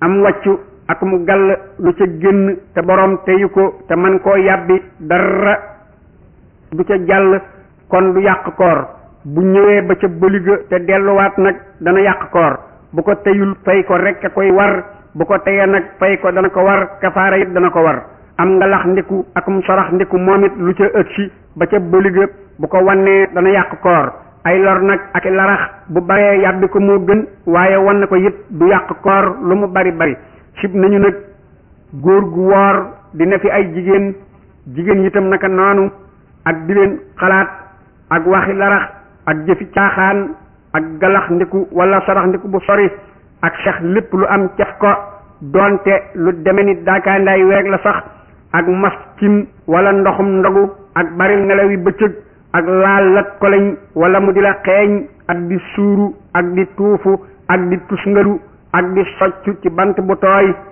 am wàccu ak mu gàll lu ca génn te boroom teyu ko te man koo yàbbi dara du ca jàll kon du yàq koor bu ñëwee ba ca bëliga te delluwaat nag dana yàq koor bu ko teyul fay ko rekk a koy war bu ko teyee nag fay ko dana ko war kafaara it dana ko war am nga lax ndiku ak mu sorax ndiku moom it lu ca ëgsi ba ca bëliga bu ko wannee dana yàq koor ay lor nag ak larax bu baree yàbbi ko moo gën waaye wan ko it du yàq koor lu mu bari bari sib nañu nag góor gu woor dina fi ay jigéen jigéen itam naka noonu ak di leen xalaat ak waxi larax ak jëfi caaxaan ak galax ndiku wala sarax ndiku bu sori ak sax lépp lu am caf ko doonte lu deme ni daakaandaay weeg la sax ak mas cim wala ndoxum ndogu ak baril nelaw yi bëccëg ak laal lat koleñ wala mu di la xeeñ ak di suuru ak di tuufu ak di tusngalu ak di soccu ci bant bu tooy